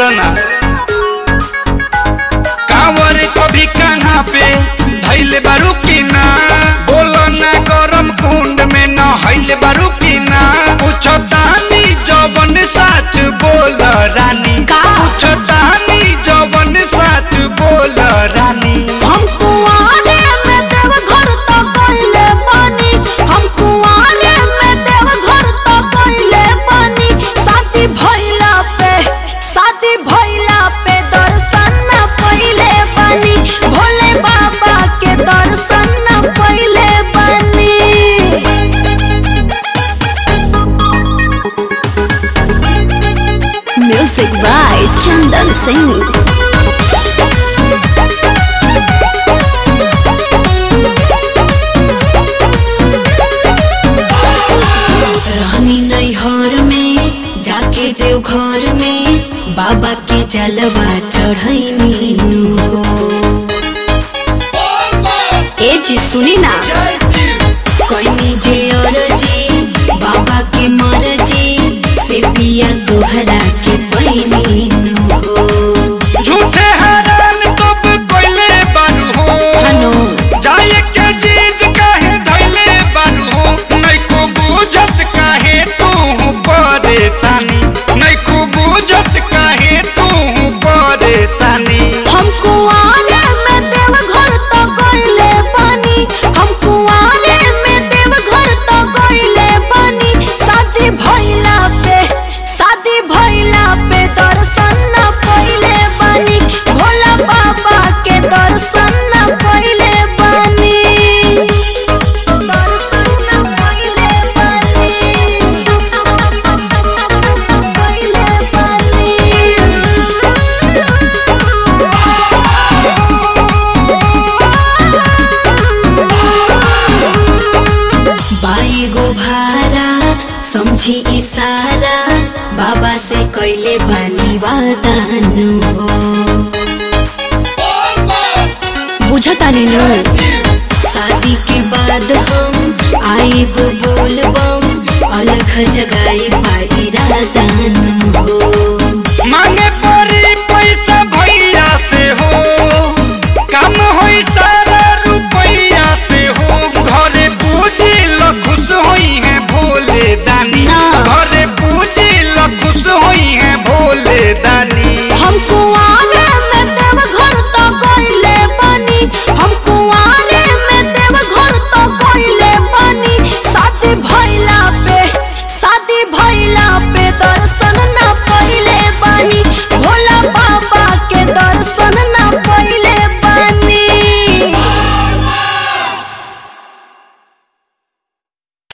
बोला ना कांवर कभी कहाँ पे धैले बारू की ना बोला ना गरम कुंड में न हैले बारू की ना पूछो तानी जवन साच बोल रानी का? पूछो तानी जवन साच बोल रानी हम कुआरे में देव घर तो कइले बानी हम कुआरे में देव घर तो कइले बानी शादी भइला पे शादी भइला पे दर्शन न पइले बानी भोले बाबा के दर्शन न पइले बानी म्यूजिक बाय चंदन सिंह रहनी नैहर में जाके देव घर में बाबा के जलवा चढ़ैनी हो ए जी सुनी ना कोई जे अरजी बाबा के मरजी से पिया दोहरा के पैनी हो झूठे हैरान तब कोइले बारू हो हनो जाए के जिद काहे धैले बारू हो नहीं को बुझत काहे तू परेशानी नहीं को बुझत काहे तू परेशानी हम कुआरे में देव घर तो गइले बानी हम कुआरे में देव घर तो गइले बानी शादी भइला पे शादी भइला पे दर्शन न पइले बानी भोला बाबा के दर्शन न पइले बानी दर्शन न पइले बानी पइले बानी बाई गो भारा समझी इशारा बाबा से कैले बानी वादानु हो बुझतानी नु शादी के बाद हम आइब बोलबम अलग जगाई पाई रादानु हो